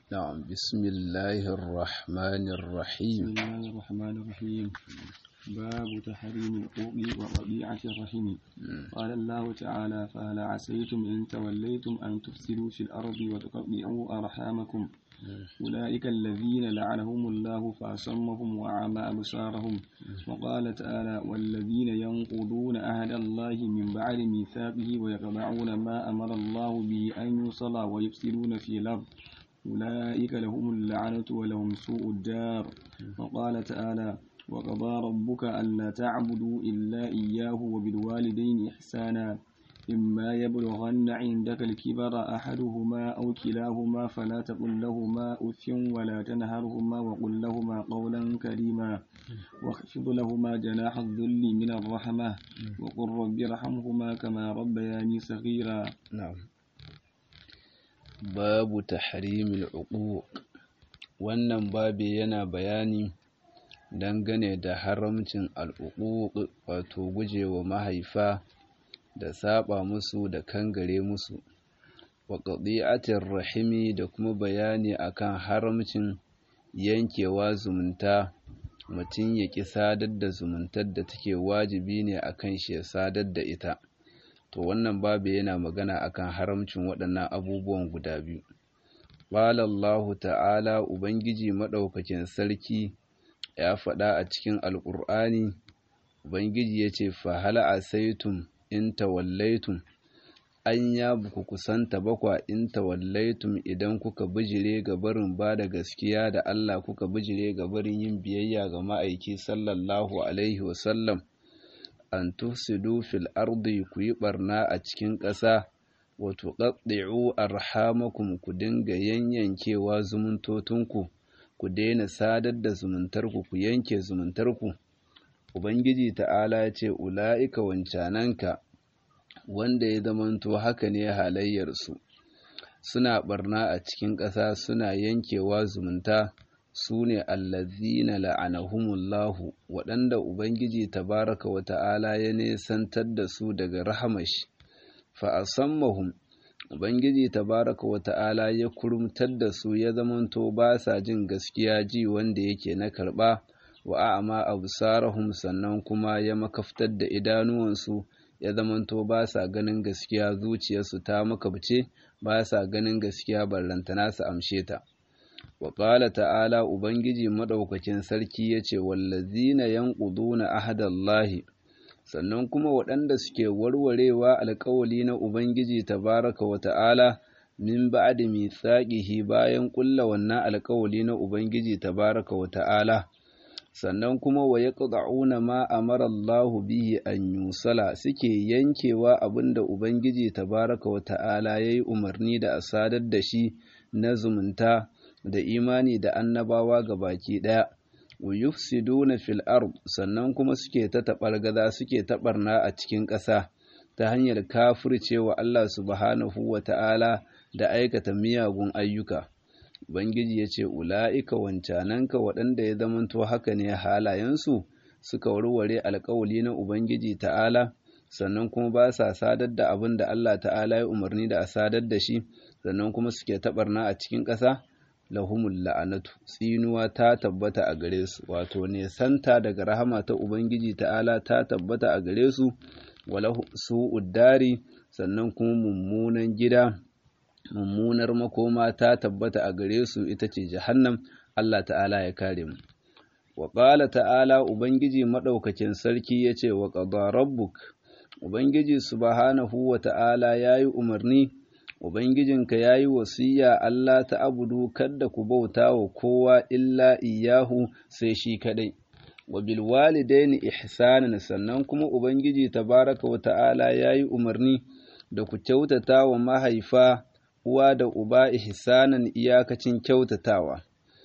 نعم بسم الله الرحمن الرحيم بسم الله الرحمن الرحيم باب تحريم الحقوق وطبيعة الرحم قال الله تعالى فهل عسيتم إن توليتم أن تفسدوا في الأرض وتقطعوا أرحامكم أولئك الذين لعنهم الله فأصمهم وأعمى أبصارهم وقال تعالى والذين ينقضون عهد الله من بعد ميثاقه ويقطعون ما أمر الله به أن يوصل ويفسدون في الأرض أولئك لهم اللعنة ولهم سوء الدار وقال تعالى وقضى ربك ألا تعبدوا إلا إياه وبالوالدين إحسانا إما يبلغن عندك الكبر أحدهما أو كلاهما فلا تقل لهما أف ولا تنهرهما وقل لهما قولا كريما واخفض لهما جناح الذل من الرحمة وقل رب ارحمهما كما ربياني صغيرا نعم babu tahrimil uquq wannan babi yana bayani dangane da haramcin al'uquq wato gujewa mahaifa da saba musu da kangare musu wa qadi'atir rahimi da kuma bayani akan haramcin yankewa zumunta mutum ya ki sadar da zumuntar da take wajibi ne akan shi ya sadar da ita to wannan babu yana magana akan haramcin waɗannan abubuwan guda biyu qala Allah ta'ala ubangiji madaukakin sarki ya faɗa a cikin alƙur'ani ubangiji yace fa hal asaitum in tawallaitum an ya buku kusanta bakwa in tawallaitum idan kuka bijire ga barin ba da gaskiya da Allah kuka bijire ga barin yin biyayya ga ma'aiki sallallahu alaihi wasallam an tufsidu fil ardi ku yi barna a cikin ƙasa wa tuqaddi'u arhamakum ku dinga yanyankewa zumuntotunku ku daina sadar da zumuntarku ku yanke zumuntarku ubangiji ta'ala ya ce ula'ika wancananka wanda ya zamanto haka ne halayyarsu suna barna a cikin ƙasa suna yankewa zumunta su ne allazina la'anahumullahu waɗanda ubangiji tabaraka wa ta'ala ya nesantar da su daga rahamashi fa asammahum ubangiji tabaraka wa ta'ala ya kurumtar da su ya zamanto ba sa jin gaskiya ji wanda yake na karɓa wa a'ama absarahum sannan kuma ya makaftar da idanuwansu ya zamanto ba sa ganin gaskiya zuciyarsu ta makabce ba sa ganin gaskiya ballantana su amshe ta wa ƙala ta'ala ubangiji maɗaukakin sarki ya ce wallazina yanquduna ahadallahi sannan kuma waɗanda suke warwarewa alƙawali na ubangiji tabaraka wa ta'ala min ba'di mithaqihi bayan ƙulla wannan alƙawali na ubangiji tabaraka wa ta'ala sannan kuma wa yaqda'una ma amara Allahu bihi an yusala suke yankewa abinda ubangiji tabaraka wa ta'ala yayi umarni da a sadar da shi na zumunta da imani da annabawa ga baki ɗaya wa yufsiduna fil ard sannan kuma suke ta taɓargaza suke taɓarna a cikin ƙasa ta hanyar kafircewa Allah subhanahu wa ta'ala da aikata miyagun ayyuka Ubangiji ya ce, Ula'ika wancananka waɗanda ya zamanto haka ne halayensu suka warware alkawali na Ubangiji ta'ala, sannan kuma ba sa sadar da abin da Allah ta'ala ya umarni da a sadar da shi, sannan kuma suke taɓarna a cikin ƙasa, lahumul la'anatu, tsinuwa ta tabbata a gare su, wato ne santa daga rahama ta Ubangiji ta'ala ta tabbata a gare su, wala su uddari, sannan kuma mummunan gida. mummunar makoma ta tabbata a gare su ita ce jahannam Allah ta'ala ya kare mu wa qala ta'ala ubangiji madaukakin sarki yace wa qada rabbuk ubangiji subhanahu wa ta'ala yayi umarni ubangijinka yayi wasiya Allah ta abudu kada ku bauta wa kowa illa iyahu sai shi kadai wa bil walidaini ihsanan sannan kuma ubangiji tabaraka wa ta'ala yayi umarni da ku kyautata wa mahaifa uwa da uba ihsanan iyakacin kyautatawa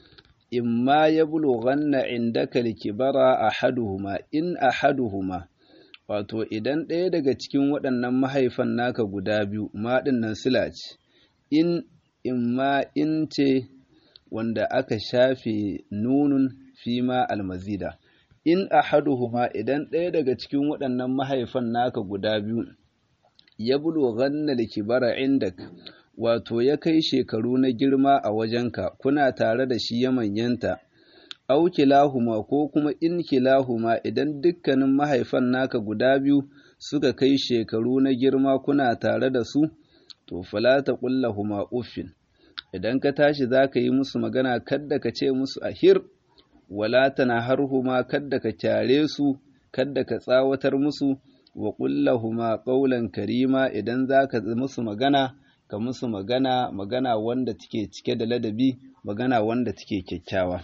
imma ya bulughanna indaka likibara ahaduhuma in ahaduhuma wato idan ɗaya daga cikin waɗannan mahaifan naka guda biyu maɗin nan sila ce in imma in ce wanda aka shafe nunun fima almazida in ahaduhuma idan ɗaya daga cikin waɗannan mahaifan naka guda biyu ya bulughanna likibara indak wato ya kai shekaru na girma a wajenka kuna tare da shi ya manyanta au kilahuma ko kuma in kilahuma idan dukkanin mahaifan naka guda biyu suka kai shekaru na girma kuna tare da su to fala ta huma uffin idan ka tashi za ka yi musu magana kadda ka ce musu ahir wala tana harhuma kadda ka kyare su kadda ka tsawatar musu wa huma ƙaulan karima idan za ka musu magana ka musu magana magana wanda take cike da ladabi magana wanda take kyakkyawa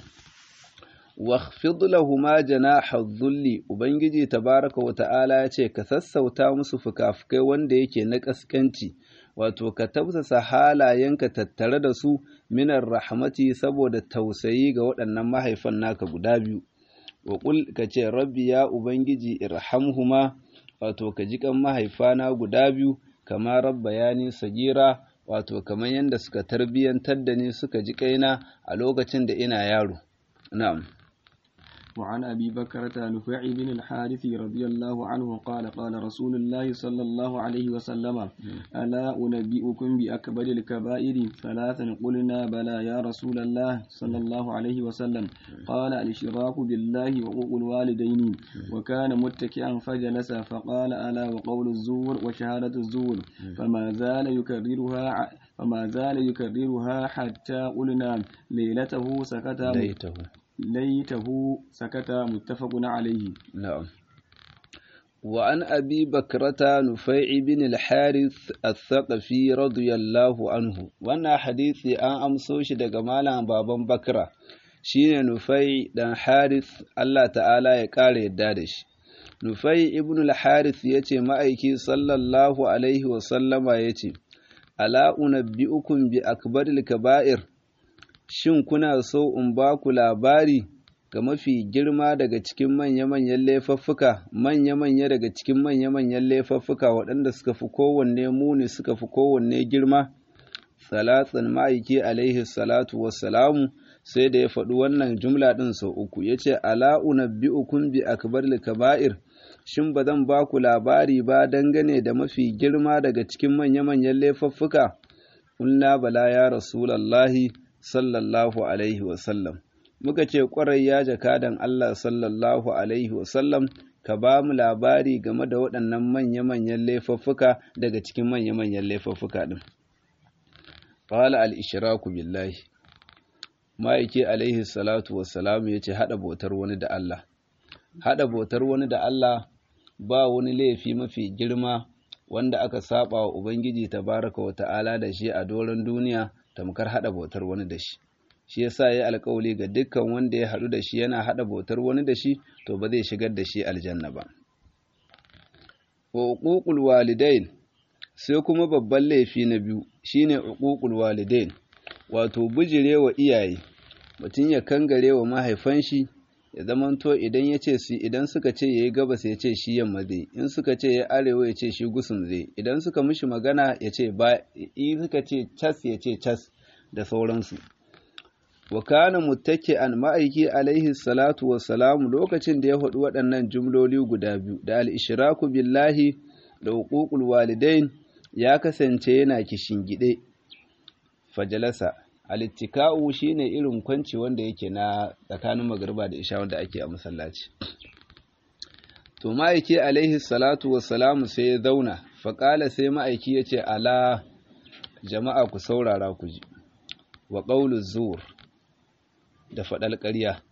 واخفض لهما جناح الذل ubangiji tabaraka wa ta'ala ya ce ka sassauta musu fukafukai wanda yake na kaskanci wato ka tausasa halayenka tattare da su minar rahmati saboda tausayi ga waɗannan mahaifan naka guda biyu wa qul ka ce rabbi ya ubangiji irhamhuma wato ka ji kan mahaifana guda biyu kama rabbayani sagira wato kamar yadda suka tarbiyantar da ni suka ji kaina a lokacin da ina yaro na'am وعن أبي بكرة نفيع بن الحارث رضي الله عنه قال قال رسول الله صلى الله عليه وسلم ألا أنبئكم بأكبر الكبائر ثلاثا قلنا بلى يا رسول الله صلى الله عليه وسلم قال الاشراك بالله وحقوق الوالدين وكان متكئا فجلس فقال ألا وقول الزور وشهادة الزور فما زال يكررها فما زال يكررها حتى قلنا ليلته سكت ليته ليته سكت متفق عليه نعم وعن أبي بكرة نفيع بن الحارث الثقفي رضي الله عنه وانا حديثي أن أمسوش دقمالا بابا بكرة شين نفيع دان حارث الله تعالى يقال يدادش نفيع ابن الحارث يتي مأيكي صلى الله عليه وسلم يتي ألا أنبئكم بأكبر الكبائر shin kuna so in ba ku labari ga mafi girma daga cikin manya-manyan laifuffuka manya-manya daga cikin manya-manyan laifuffuka waɗanda suka fi kowanne muni suka fi kowanne girma salatsan ma'aiki alaihi salatu wassalamu sai da ya faɗi wannan jumla ɗin sau uku ya ce ala'una bi'ukun bi akbar kaba'ir shin ba zan ba ku labari ba dangane da mafi girma daga cikin manya-manyan laifuffuka Ƙulla bala ya rasulallahi sallallahu alaihi wasallam muka ce ƙwarai ya jakadan Allah sallallahu alaihi wasallam ka ba mu labari game da waɗannan manya-manyan laifuffuka daga cikin manya-manyan laifuffuka ɗin. Fala al'ishiraku billahi, ma'aiki alaihi salatu wassalamu ya ce haɗa bautar wani da Allah. Haɗa bautar wani da Allah ba wani laifi mafi girma wanda aka saba wa Ubangiji tabaraka wa ta'ala da shi a doron duniya tamkar haɗa bautar wani da shi. shi yasa ya alkawali ga dukkan wanda ya haɗu da shi yana haɗa bautar wani da shi to ba zai shigar da shi aljanna ba wa uququl walidain sai kuma babban laifi na biyu shine uququl walidain wato bijirewa iyaye mutum ya kangare wa mahaifan shi ya zamanto idan ya ce su idan suka ce yayi gabas ya ce shi yamma zai in suka ce ya arewa ya ce shi gusum zai idan suka mishi magana ya ce ba in suka ce cas ya ce cas da sauransu wa kana muttaki'an ma'aiki alaihi salatu wassalamu lokacin da ya faɗi waɗannan jumloli guda biyu da al-ishraku billahi da huququl walidain ya kasance yana kishingide fajalasa al-ittika'u shine irin kwanci wanda yake na tsakanin magriba da isha wanda ake a masallaci to ma'aiki alaihi salatu wassalamu sai ya zauna faƙala sai ma'aiki ya ce ala jama'a ku saurara ku ji wa ƙaulu zuwur da faɗal ƙarya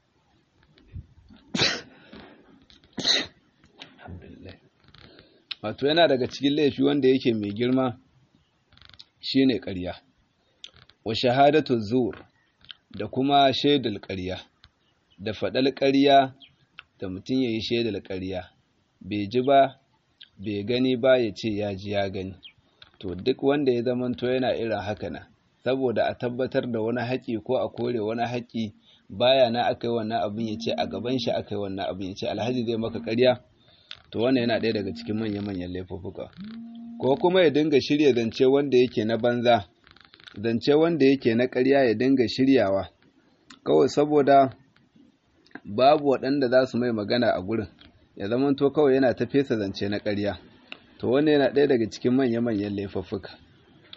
wato yana daga cikin laifi wanda yake mai girma shine ƙarya wa shahadatu zuwur da kuma shaidar ƙarya da faɗal ƙarya da mutum ya yi shaidar ƙarya bai ji ba bai gani ba ya ce ya ji ya gani to duk wanda ya zamanto yana irin haka na saboda a tabbatar da wani haƙi ko a kore wani haƙi baya na aka yi wannan abin ya ce a gaban shi aka yi wannan abin ya ce alhaji zai maka ƙarya to wannan yana ɗaya daga cikin manya-manyan laifuffuka ko kuma ya dinga shirya zance wanda yake na banza zance wanda yake na ƙarya ya dinga shiryawa kawai saboda babu waɗanda za su mai magana a gurin ya zamanto kawai yana ta fesa zance na ƙarya to wannan yana ɗaya daga cikin manya-manyan laifuffuka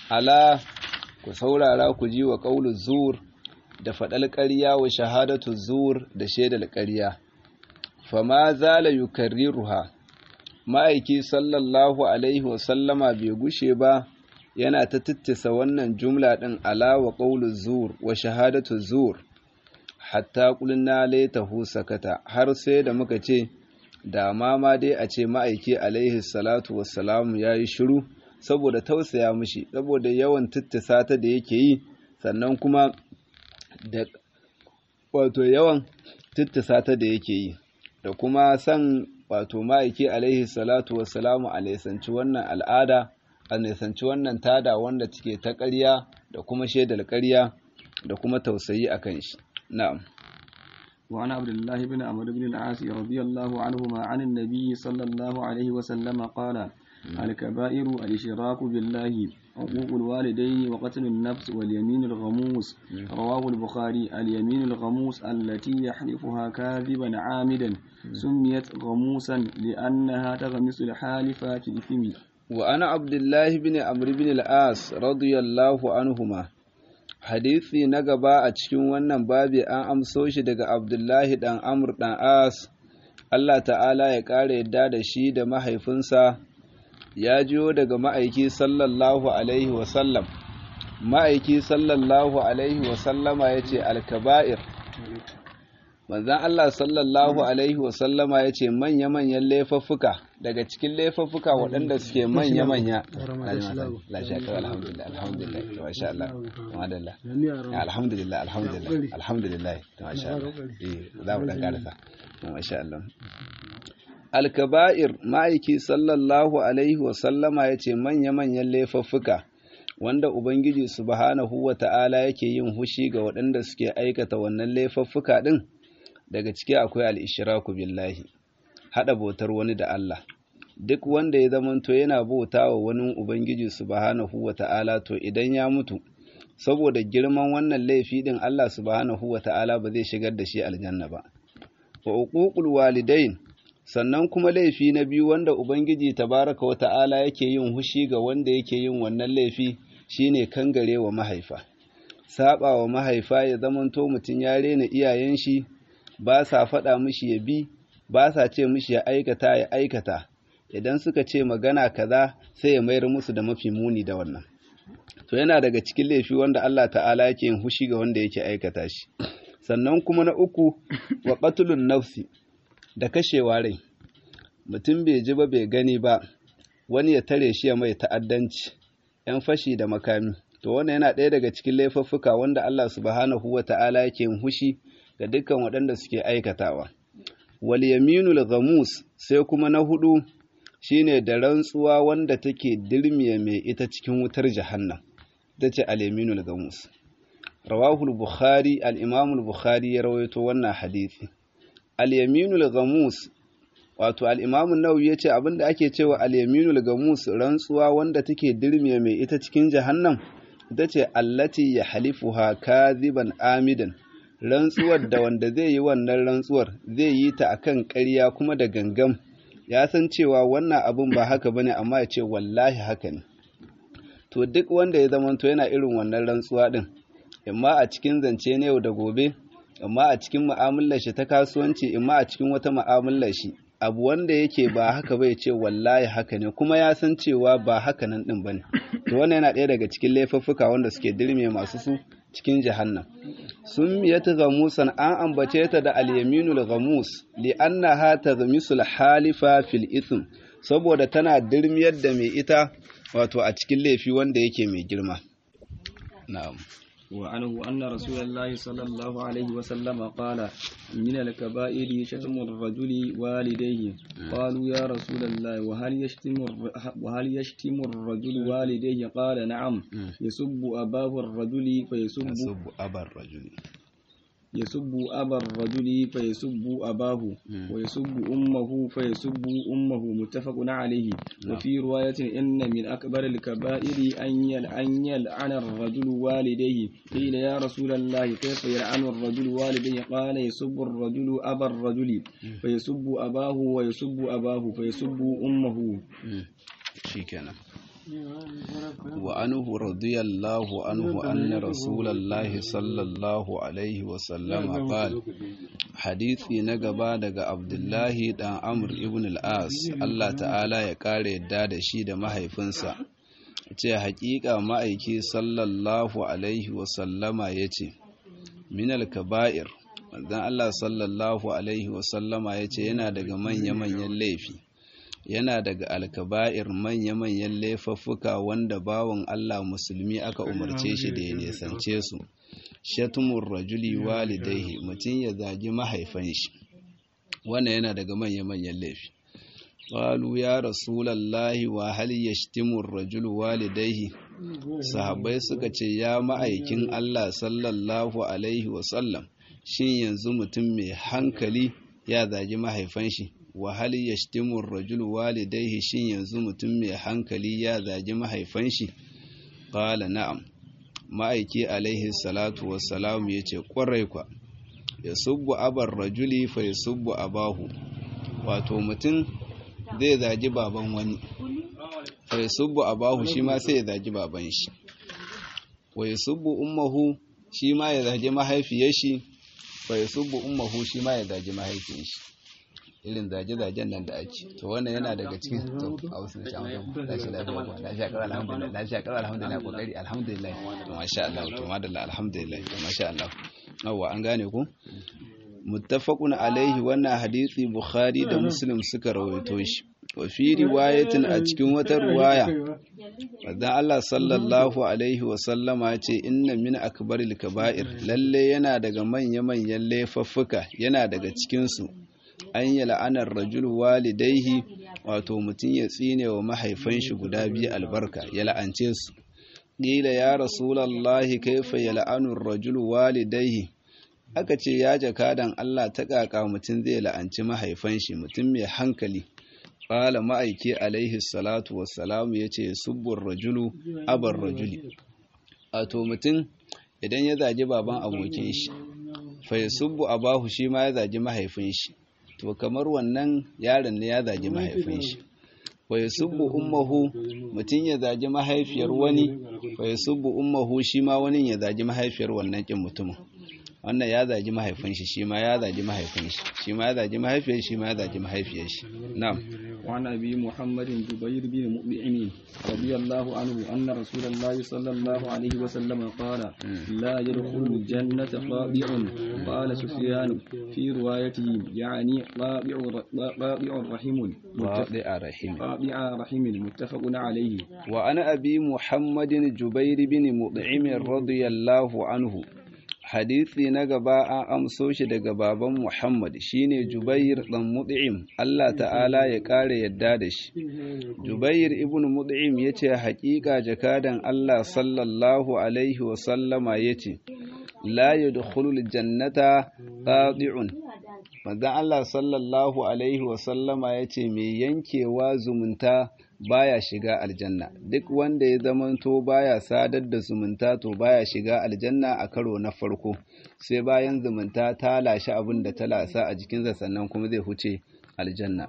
ala ku saurara ku ji wa qaulu zur da faɗal ƙarya wa shahadatu zur da shaidar ƙarya fama zala yukarriruha ma'aiki sallallahu alaihi wa sallama bai gushe ba yana ta tittisa wannan jumla ɗin ala wa qaulu zur wa shahadatu zur hatta qulna laitahu sakata har sai da muka ce da ma ma dai a ce ma'aiki alaihi salatu wassalamu yayi shiru saboda tausaya mishi saboda yawan tittisa ta da yake yi sannan kuma da wato yawan tittisa ta da yake yi da kuma san wato ma'aiki alaihi salatu wassalamu a nisanci wannan al'ada a nisanci wannan tada wanda take ta ƙarya da kuma shaidar ƙarya da kuma tausayi a kan shi na'am وعن عبد الله بن عمرو بن العاص رضي الله عنهما عن النبي صلى الله عليه وسلم قال الكبائر الإشراك بالله حقوق الوالدين وقتل النفس واليمين الغموس رواه البخاري اليمين الغموس التي يحلفها كاذبا عامدا سميت غموسا لأنها تغمس الحالف في الإثم وأنا عبد الله بن عمرو بن العاص رضي الله عنهما hadisi na gaba a cikin wannan babi an amso shi daga abdullahi dan amr dan as Allah ta'ala ya ƙara yadda da shi da mahaifinsa ya jiyo daga ma'aiki sallallahu alaihi wasallam ma'aiki sallallahu alaihi wasallama ya ce alkaba'ir manzan Allah sallallahu alaihi wasallama ya ce manya-manyan laifuffuka daga cikin laifuffuka waɗanda suke manya-manya alhamdulillah alhamdulillah masha Allah madalla alhamdulillah alhamdulillah alhamdulillah masha Allah eh za mu dan karasa masha Allah alkaba'ir ma'aiki sallallahu alaihi wasallama ya ce manya-manyan laifuffuka wanda Ubangiji subhanahu wa ta'ala yake yin hushi ga waɗanda suke aikata wannan laifuffuka ɗin daga ciki akwai al'ishiraku billahi haɗa bautar wani da Allah duk wanda ya zamanto yana bauta wa wani Ubangiji subhanahu wa ta'ala to idan ya mutu saboda girman wannan laifi ɗin Allah subhanahu wa ta'ala ba zai shigar da shi aljanna ba wa uququl walidain sannan kuma laifi na biyu wanda Ubangiji tabaraka wa ta'ala yake yin hushi ga wanda yake yin wannan laifi shine kangare wa mahaifa saba wa mahaifa ya zamanto mutum ya rena iyayen shi ba sa faɗa mishi ya bi ba sa ce mishi ya aikata ya aikata idan suka ce magana kaza sai ya mayar musu da mafi muni da wannan to yana daga cikin laifi wanda Allah ta'ala yake yin hushi ga wanda yake aikata shi sannan kuma na uku wa qatlun nafsi da kashewa rai mutum bai ji ba bai gani ba wani ya tare shi ya mai ta'addanci ‘yan fashi da makami to wannan yana ɗaya daga cikin laifuffuka wanda Allah subhanahu wa ta'ala yake yin hushi ga dukkan waɗanda suke aikatawa wal yaminul ghamus sai kuma na hudu shine da rantsuwa wanda take dirmiye mai ita cikin wutar jahannam ita ce al yaminul ghamus rawahu al-bukhari al-imam al-bukhari ya rawaito wannan hadisi al-yaminul ghamus wato al-imam an-nawawi yace abinda ake cewa al-yaminul ghamus rantsuwa wanda take dirmiye mai ita cikin jahannam ita ce allati yahlifuha kadhiban amidan rantsuwar da wanda zai yi wannan rantsuwar zai yi ta akan ƙarya kuma da gangam ya san cewa wannan abun ba haka bane amma ya ce wallahi haka ne to duk wanda ya zamanto yana irin wannan rantsuwa din imma a cikin zance na yau da gobe imma a cikin mu'amalar shi ta kasuwanci imma a cikin wata mu'amalar shi abu wanda yake ba haka bai ce wallahi haka ne kuma ya san cewa ba haka nan din bane to wannan yana ɗaya daga cikin laifuffuka wanda suke dirme masu su cikin jahannam sun miyata gamusan an ambace ta da al-yaminul gamus li annaha taghmisul halifa fil ithm saboda tana dirmiyar da mai ita wato a cikin laifi wanda yake mai girma na'am وعنه أن رسول الله صلى الله عليه وسلم قال من الكبائر شتم الرجل والديه قالوا يا رسول الله وهل يشتم وهل يشتم الرجل والديه قال نعم يسب أباه الرجل فيسب يسب أبا الرجل يسب أبا الرجل فيسب أباه ويسب أمه فيسب أمه متفق عليه وفي رواية إن من أكبر الكبائر أن يلعن الرجل والديه قيل يا رسول الله كيف يلعن الرجل والديه قال يسب الرجل أبا الرجل فيسب أباه ويسب أباه فيسب أمه شيكنا وعنه رضي الله عنه أن رسول الله صلى الله عليه وسلم قال حديثي نقبا دقى عبد الله دان عمرو ابن العاص الله تعالى يقال يداد شيد ما هيفنسا ce haƙiƙa ma'aiki sallallahu alaihi wasallama ya ce minal kaba'ir manzon Allah sallallahu alaihi wasallama ya ce yana daga manya-manyan laifi yana daga alkaba'ir manya-manyan laifuffuka wanda bawan Allah musulmi aka umarce shi da ya nesance su shatumun rajuli walidaihi mutum ya zagi mahaifan shi wannan yana daga manya-manyan laifi qalu ya rasulallahi wa hal yashtimu ar-rajulu walidaihi sahabbai suka ce ya ma'aikin Allah sallallahu alaihi wa sallam shin yanzu mutum mai hankali ya zagi mahaifan shi wa hal yashtimu ar-rajulu walidayhi shin yanzu mutum mai hankali ya zagi mahaifan shi qala na'am ma'aiki alaihi salatu wassalam yace kwarai kwa yasubbu abar rajuli fa yasubbu abahu wato mutum zai zagi baban wani fa yasubbu abahu shi ma sai ya zagi baban shi wa yasubbu ummuhu shi ma ya zagi mahaifiyar shi fa yasubbu ummuhu shi ma ya zagi mahaifiyar shi irin zage-zagen nan da ake to wannan yana daga cikin to a wasu da shamu lafiya lafiya ko lafiya kawai alhamdulillah lafiya kawai alhamdulillah kokari alhamdulillah to masha Allah to madalla alhamdulillah to masha Allah yawa an gane ku muttafaqun alaihi wannan hadisi bukhari da muslim suka rawaito shi wa fi riwayatin a cikin wata riwaya Madan Allah sallallahu alaihi wa sallama ce inna min akbaril kaba'ir lalle yana daga manya-manyan laifuffuka yana daga cikin su an yi la'anar rajul walidaihi wato mutum ya tsine wa mahaifan shi guda biyu albarka ya la'ance su ƙila ya rasulallahi kaifa ya la'anun rajul walidaihi aka ce ya jakadan Allah ta ƙaƙa mutum zai la'anci mahaifan shi mutum mai hankali ƙala ma'aiki alaihi salatu wassalamu ya ce subbun rajulu abar rajuli wato mutum idan ya zagi baban abokin shi fa ya subbu abahu shi ma ya zagi mahaifin shi to kamar wannan yaron ne ya zagi mahaifin shi wa yasubbu ummuhu mutun ya zagi mahaifiyar wani wa yasubbu ummuhu shi ma wani ya zagi mahaifiyar wannan kin mutumin wannan ya zagi mahaifin shi shi ma ya zagi mahaifin shi shi ma ya zagi mahaifiyar shi ma ya zagi mahaifiyar shi na'am وعن أبي محمد جبير بن مطعم رضي الله عنه أن رسول الله صلى الله عليه وسلم قال لا يدخل الجنة قاطع قال سفيان في روايته يعني قاطع قاطع رحم قاطع رحم قاطع رحم متفق عليه وعن أبي محمد جبير بن مطعم رضي الله عنه hadisi na gaba an amso shi daga baban Muhammad shine Jubair dan Mut'im Allah ta'ala ya kare yadda da shi Jubair ibn Mut'im yace haƙiƙa jakadan Allah sallallahu alaihi wa sallama yace la yadkhulul jannata qadi'un manzon Allah sallallahu alaihi wa sallama yace mai yankewa zumunta baya shiga aljanna duk wanda ya zamanto baya sadar da zumunta to baya shiga aljanna a karo na farko sai bayan zumunta ta lashe abin da ta lasa a jikinsa sannan kuma zai huce aljanna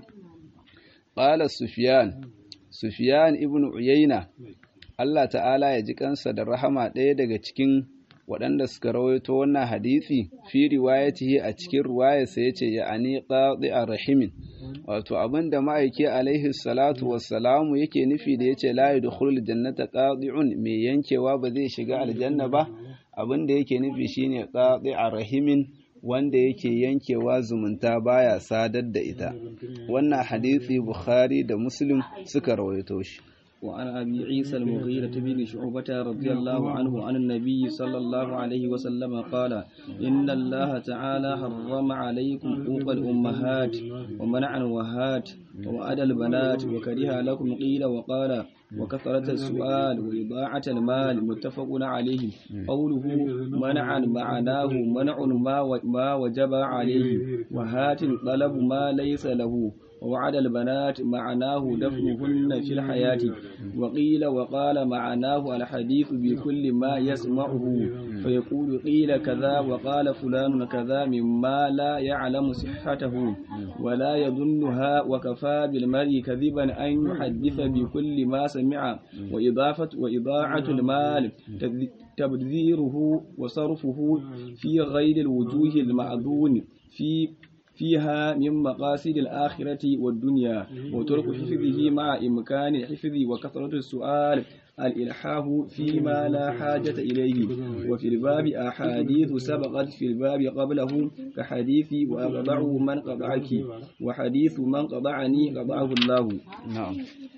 qala sufyan sufyan ibn uyayna Allah ta'ala ya ji kansa da rahama ɗaya daga cikin waɗanda suka rawaito wannan hadisi fi riwayatihi a cikin riwayarsa yace ya ani qadi'a rahimin wato abinda ma'aiki alaihi salatu wassalamu yake nufi da yace la yadkhulul jannata qadi'un mai yankewa ba zai shiga aljanna ba abinda yake nufi shine qadi'a rahimin wanda yake yankewa zumunta baya sadar da ita wannan hadisi bukhari da muslim suka rawaito shi وعن أبي عيسى المغيرة بن شعبة رضي الله عنه عن النبي صلى الله عليه وسلم قال إن الله تعالى حرم عليكم حقوق الأمهات ومنع الوهات ووعد البنات وكره لكم قيل وقال وكثرة السؤال وإضاعة المال متفق عليه قوله منعا معناه منع ما ما وجب عليه وهات طلب ما ليس له ووعد البنات معناه دفنهن في الحياة وقيل وقال معناه الحديث بكل ما يسمعه فيقول قيل كذا وقال فلان كذا مما لا يعلم صحته ولا يظنها وكفى بالمرء كذبا أن يحدث بكل ما سمع وإضافة وإضاعة المال تبذيره وصرفه في غير الوجوه المعذون في فيها من مقاصد الآخرة والدنيا وترك حفظه مع إمكان الحفظ وكثرة السؤال الإلحاح فيما لا حاجة إليه وفي الباب أحاديث سبقت في الباب قبله كحديث وأقطعه من قطعك وحديث من قطعني قطعه الله نعم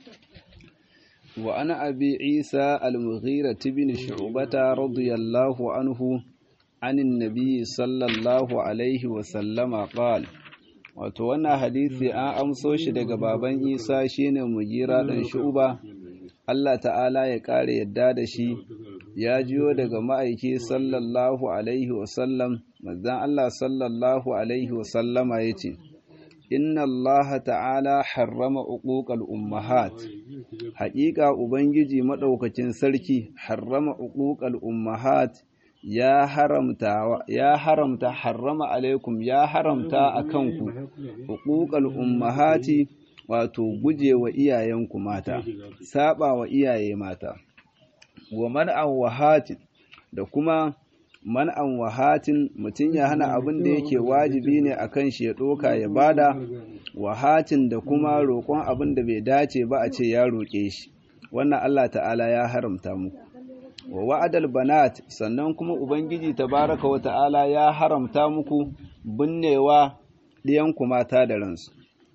وأنا أبي عيسى المغيرة بن شعبة رضي الله عنه عن النبي صلى الله عليه وسلم قال wato wannan hadisi an amso shi daga baban isa shine mugira dan shuba Allah ta'ala ya kare yadda da shi ya jiyo daga ma'aiki sallallahu alaihi wasallam manzon Allah sallallahu alaihi wasallama yace inna Allah ta'ala harrama uquqal ummahat haƙiƙa ubangiji madaukakin sarki harrama uquqal ummahat ya haramta ya haramta harrama alaikum ya haramta akan ku uquqal ummahati wato gujewa iyayenku mata saba wa iyaye mata wa man'an wahatin da kuma man'an wahatin mutum ya hana abin da yake wajibi ne akan shi ya doka ya bada wahatin da kuma roƙon abin da bai dace ba a ce ya roƙe shi wannan Allah ta'ala ya haramta muku wa wa'adal banat sannan kuma ubangiji tabaraka wa ta'ala ya haramta muku binnewa ɗiyanku mata da ransu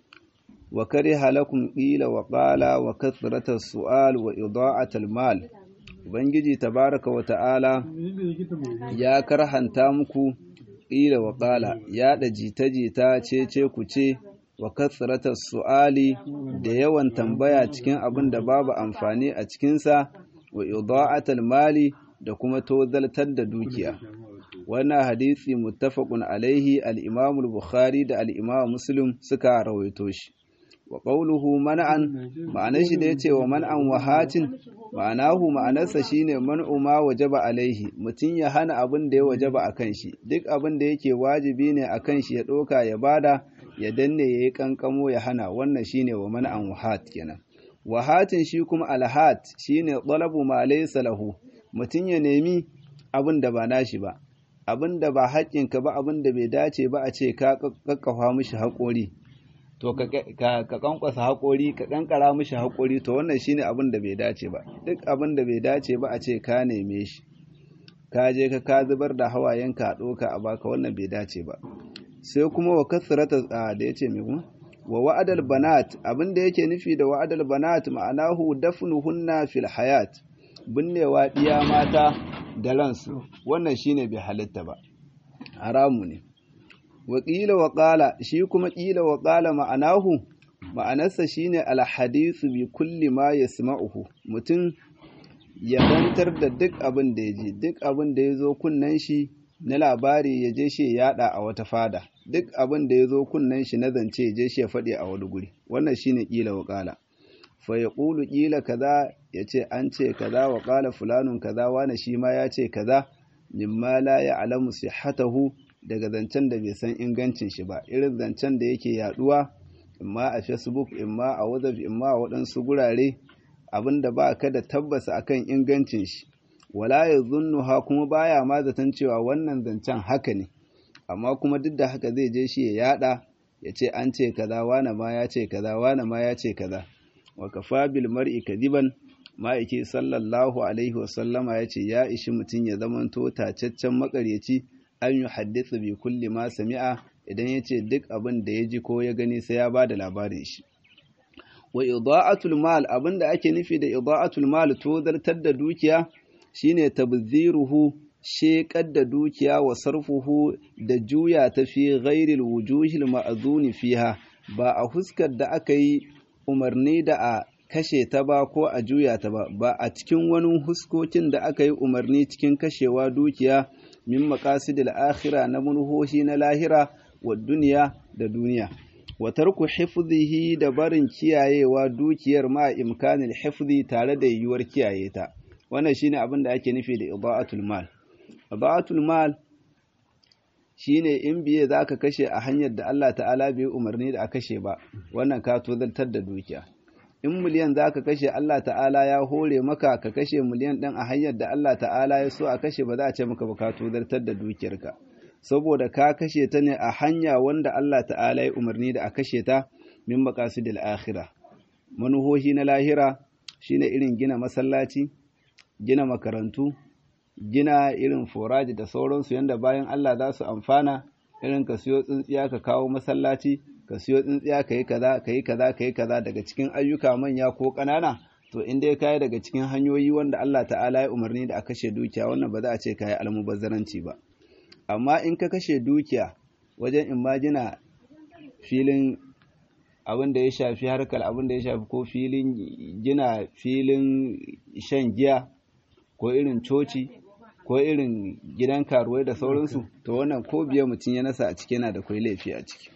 wa kariha lakum qila wa qala wa kathrata su'al wa ida'atal mal ubangiji tabaraka wa ta'ala ya karhanta muku qila wa qala ya da jita-jita cece ku ce wa kathrata su'ali da yawan tambaya cikin abin da babu amfani a cikinsa wa ida'atal mali da kuma tozaltar da dukiya wannan hadisi muttafaqun alaihi al-Imam al-Bukhari da al-Imam Muslim suka rawaito shi wa qawluhu man'an ma'anar shi da yace wa man'an wahatin ma'anahu ma'anarsa shine man'u ma wajaba alaihi mutun ya hana abin da ya wajaba akan shi duk abin da yake wajibi ne akan shi ya doka ya bada ya danne yayi kankamo ya hana wannan shine wa man'an wahat kenan wahatin shi kuma alhat shine talabu ma laysa lahu mutun ya nemi abin da ba nashi ba abin da ba haƙƙinka ba abin da bai dace ba a ce ka kakkafa mishi haƙori to ka kankwasa haƙori ka kankara mishi haƙori to wannan shine abin da bai dace ba duk abin da bai dace ba a ce ka neme shi ka je ka ka zubar da hawayenka a ɗoka a baka wannan bai dace ba sai kuma wa kasrata da yace me kuma wa wa'adal banat abin da yake nufi da wa'adal banat ma'anahu dafnuhunna fil hayat binnewa diya mata da ransu wannan shine bai halitta ba haramu ne wa qila wa qala shi kuma qila wa qala ma'anahu ma'anarsa shine alhadithu bi kulli ma yasma'uhu mutum ya bantar da duk abin da ya ji duk abin da ya zo kunnen shi na labari ya je shi ya yada a wata fada duk abin da ya zo kunnen shi na zance ya je shi ya faɗi a wani guri wannan shine qila wa qala fa yaqulu qila kaza yace an ce kaza wa qala fulanun kaza wani shi ma ya ce kaza mimma la ya'lamu sihhatahu daga zancen da bai san ingancin shi ba irin zancen da yake yaduwa imma a facebook imma a whatsapp imma a waɗansu gurare abinda ba ka da tabbas akan ingancin shi wala ya zunnuha kuma baya ma zaton cewa wannan zancen haka ne amma kuma duk da haka zai je shi ya yada ya ce an ce kaza wane ma ya ce kaza wane ma ya ce kaza wa kafa bil mar'i kadiban ma'aiki sallallahu alaihi wasallama ya ce ya ishi mutum ya zamanto tacaccen makaryaci an yi haddasa bi kulli ma sami'a idan ya ce duk abin da ya ji ko ya gani sai ya ba da labarin shi wa ida'atul mal abin da ake nufi da ida'atul mal to zartar da dukiya shine tabziruhu sheƙar da dukiya wa sarfuhu da juya ta fi ghairil wujuhil ma'azuni fiha ba a huskar da aka yi umarni da a kashe ta ba ko a juya ta ba ba a cikin wani huskokin da aka yi umarni cikin kashewa dukiya min maqasidil akhira na munhoshi na lahira wa duniya da duniya wa tarku hifzihi da barin kiyayewa dukiyar ma imkanil hifzi tare da yiwuwar kiyaye ta wannan shine abin da ake nufi da ida'atul mal ida'atul mal shine in biye zaka kashe a hanyar da Allah ta'ala bai umarni da a kashe ba wannan ka tozaltar da dukiya in miliyan zaka kashe Allah ta'ala ya hore maka ka kashe miliyan ɗin a hanyar da Allah ta'ala ya so a kashe ba za a ce maka ba ka tozaltar da dukiyarka saboda ka kashe ta ne a hanya wanda Allah ta'ala ya umarni da a kashe ta min maqasidil akhirah manuhohi na lahira shine irin gina masallaci gina makarantu gina irin foraji da sauransu yanda bayan Allah za su amfana irin ka siyo tsintsiya ka kawo masallaci ka siyo tsintsiya ka yi kaza ka yi kaza ka yi kaza daga cikin ayyuka manya ko ƙanana to in dai kayi daga cikin hanyoyi wanda Allah ta'ala ya umarni da a kashe dukiya wannan ba za a ce kayi almubazzaranci ba amma in ka kashe dukiya wajen imajina filin abin da ya shafi harkar abin da ya shafi ko filin gina filin shan giya ko irin coci ko irin gidan karuwai da sauransu to wannan ko biya mutum ya nasa a ciki yana da kwai laifi a ciki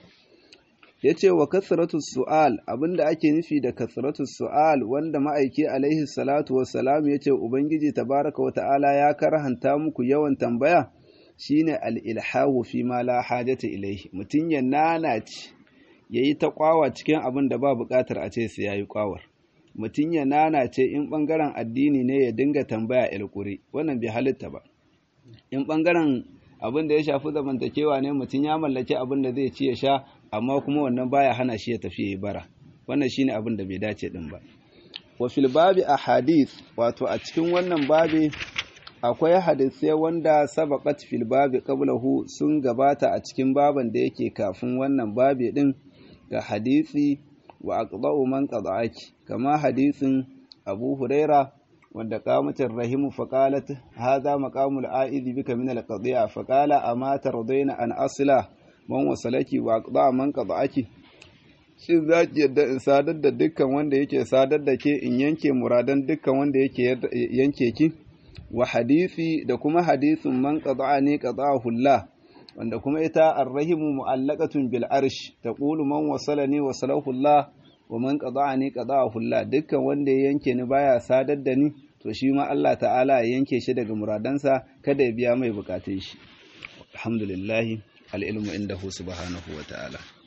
ya ce wa kasratu su'al abinda ake nufi da kasratu su'al wanda ma'aiki alaihi salatu wassalam ya ce ubangiji tabaraka wa ta'ala ya karhanta muku yawan tambaya shine al-ilhahu fi ma la hajata ilaihi mutum ya nanace yayi ta kwawa cikin abin da ba buƙatar a ce sai yayi kwawar mutum ya nanace in bangaren addini ne ya dinga tambaya ilkuri wannan bai halitta ba in bangaren abin da ya shafi zamantakewa ne mutum ya mallaki abin da zai ci ya sha amma kuma wannan baya hana shi ya tafi yayi bara wannan shine abin da bai dace din ba wa fil babi ahadith wato a cikin wannan babi akwai hadisai wanda sabaqat fil babi qablahu sun gabata a cikin baban da yake kafin wannan babi din ga hadisi wa aqda'u man qada'aki kama hadisin Abu Huraira wanda qamatir rahimu faqalat hadha maqamul a'idhi bika min al-qadi'a faqala ama tardaina an asla man wasalaki wa aqda'a man qada'aki shin za ki yadda in sadar da dukkan wanda yake sadar da ke in yanke muradan dukkan wanda yake yanke ki wa hadisi da kuma hadisin man qada'ani qada'ahu Allah wanda kuma ita arrahimu mu'allaqatun bil arsh taqulu man wasalani wasalahu Allah wa man qada'ani qada'ahu Allah dukkan wanda ya yanke ni baya sadar da ni to shi ma Allah ta'ala ya yanke shi daga muradansa kada ya biya mai bukatun shi alhamdulillah al ilmu indahu subhanahu wa ta'ala